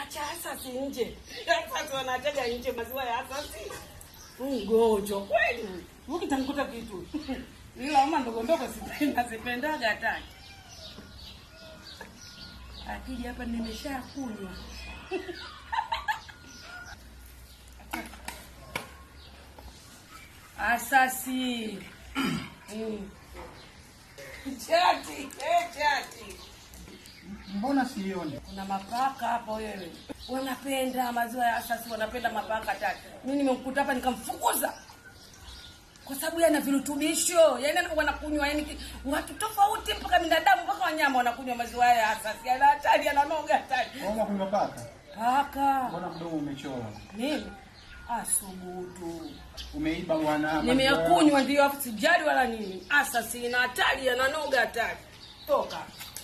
wanaacha asasi nje. Asasi wanaachaga nje maziwa ya asasi. Mgonjwa kweli. Ukitanguta kitu. Ila mama ndogo ndogo sipenda sipendaga hata. Akija hapa nimeshakunywa. Asasi. Mm. Chati, eh, chati. Mbona sioni? Kuna mapaka hapa wewe. Wanapenda maziwa ya asasi, wanapenda mapaka tatu. Mimi nimemkuta hapa nikamfukuza. Kwa sababu yana virutubisho. Yaani wanakunywa yani ki- watu tofauti mpaka binadamu mpaka wanyama wanakunywa maziwa haya ya asasi. Yana hatari, yananoga hatari. Mbona kunywa paka? Paka. Mbona mdomo umechora? Mimi asubutu. Umeiba bwana. Nimeyakunywa ndio afu sijali wala nini. Asasi ina hatari, yananoga hatari. Toka.